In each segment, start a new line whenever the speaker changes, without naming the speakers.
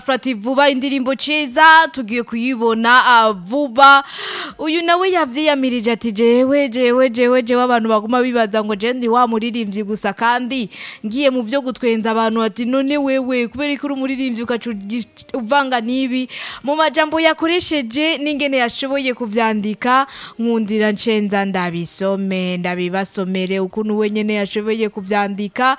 Frati vuba indirimbo ciza tugiye kuyibona ah, vuba uyu nawe yavyiyamirije ati jewe jewe jewe jewe abantu baguma bibaza ngo je ndi wa muririmbyi gusa kandi ngiye mu vyo gutwenza abantu ati none wewe kubera ko uri umuririmbyi ukaca ugi- uvanga n'ibi mu majambo yakoresheje n'ingene yashoboye kuvyandika nkundira nshenza ndabisome ndabibasomere ukuntu we nyene yashoboye kuvyandika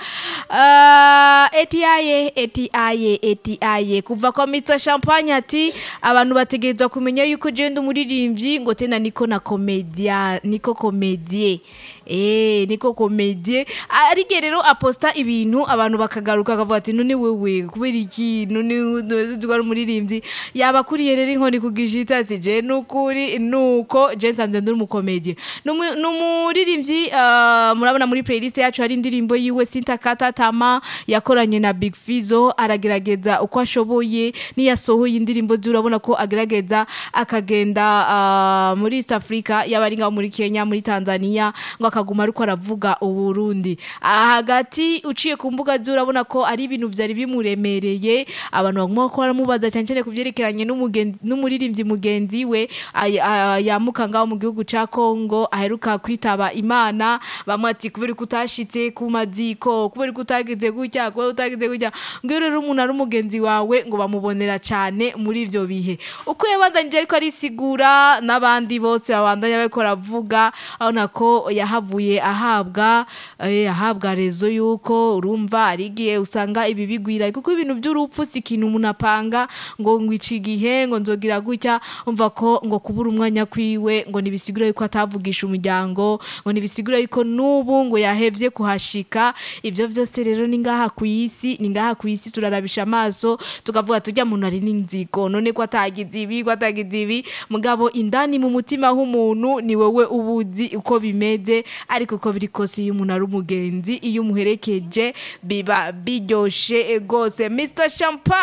uh, etiaye etiaye etiaye kuva kwa Mr Champagne ati abantu bategerezwa kumenya yuko je ndi umuririmbyi ngo tena niko na komedia niko komedie eh niko komedie arige rero aposta ibintu abantu bakagaruka akavuga ati none wewe kubera iki none twari umuririmbyi yabakuriye rero inkoni kugishita ati je nukuri nuko je nsanzwe ndi umukomedie numuririmbyi uh, murabona muri playlist yacu hari indirimbo yiwe Sintakata Tama yakoranye na Big Fizo aragerageza uko ashoboye niyasohoye indirimbo ze urabona ko agerageza akagenda uh, muri East Africa yaba ari ngaho muri Kenya muri Tanzania ngo akaguma ariko aravuga uburundi aha hagati uciye ku mbuga ze urabona ko ari ibintu vyari bimuremereye abantu baguma ko baramubaza cyane cyane kuvyerekeranye n'umugenzi- n'umuririmbyi mugenzi we ay- ay- yamuka ngaho mu gihugu ca Kongo aheruka kwitaba Imana bamwe ati kubera ko utashitse ku maziko kubera ko utagize gutya kubera ko utagize gutya ngo rero umuntu ari umugenzi wawe ngo bamubonera cyane muri ivyo bihe uko yabandanije ariko arisigura n'abandi bose babandanya bariko baravuga abona ko yahavuye ahabwa eh, ahabwa rezo yuko urumva ari igihe usanga ibi bigwira kuko ibintu by'urupfu si ikintu umuntu apanga ngo ngwica igihe ngo nzogira gutya umva ko ngo kubura umwanya kwiwe ngo nibisigura yuko atavugisha umuryango ngo nibisigura yuko n'ubu ngo yahevye kuhashika ivyo vyose rero ni ngaha ku isi ni ngaha ku isi turarabisha amaso tukavuga turya muntu ari n'inzigo none ko atagize ibi ko atagize ibi mugabo indani mu mutima h'umuntu ni wowe ubuzi uko bimeze ariko uko biri kose iyo umuntu ari umugenzi iyo umuherekeje biba biryoshe rwose Mr Champagne